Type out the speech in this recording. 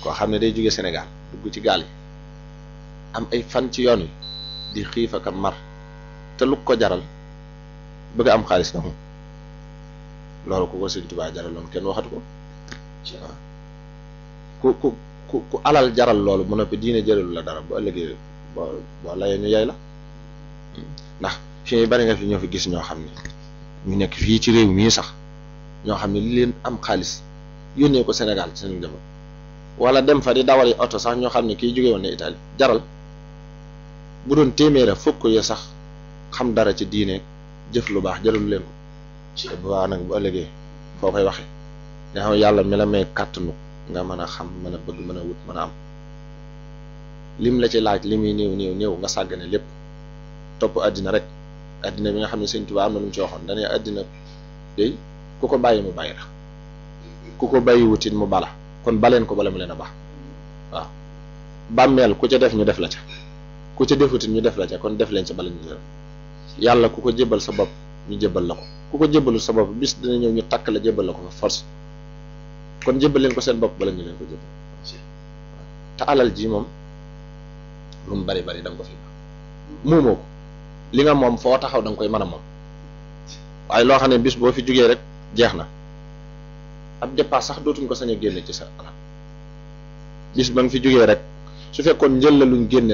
koo xam ne day jóge Sénégal dugg ci gaal yi am ay fan ci yoon wi di xiif ak mar te lu ko jaral bëgg am xaalis na moom loolu ku ko Sëñ Tuubaa jaraloon kenn waxatu ko waaw ku ku ku ku alal jaral loolu mu noppi diine jëralu la dara bu ëllëgee boo boo layee ñu yay la ndax fii bari nga fi ñoo fi gis ñoo xam ne ñu nekk fii ci réew mii sax ñoo xam ne li leen am xaalis yónnee ko Sénégal ci seen njaboot wala dem fa di dawali oto sax ñoo xam ne kii jóge woon ne Italie jaral bu doon téeméera fukk ya sax xam dara ci diine jëf lu baax jaralu leen ko ci bu baax nag bu ëllëgee foo koy waxee nga xam yàlla mi la may kàttanu nga mën a xam mën a bëgg mën a wut mën a am lim la ci laaj li muy néew néew néew nga sàggane lépp topp àddina rek àddina bi nga xam ne Sëñ Tuubaa am na lu mu ci waxoon dañuy àddina day ku ko bàyyi mu bàyyi la ku ko bàyyi wutit mu bala kon baleen ko bala mu leen a baax waaw bàmmeel ku ca def ñu def la ca ku ca defutit ñu def la ca kon def leen ca bala ñu def yàlla ku ko jébbal sa bopp ñu jébbal la ko ku ko jébbalu sa bopp bis dina ñëw ñu takk la jébbal la ko fa force kon jébbal leen ko seen bopp bala ñu leen ko jébbal te alal ji moom lu mu bari bari da nga ko fi muumoo ko li nga moom foo taxaw da nga koy mën a moom waaye loo xam ne bis boo fi jógee rek jeex na ab dépasse sax dootuñ ko sañ a génne ci sa alal bis ba nga fi jógee rek su fekkoon njël la luñ génne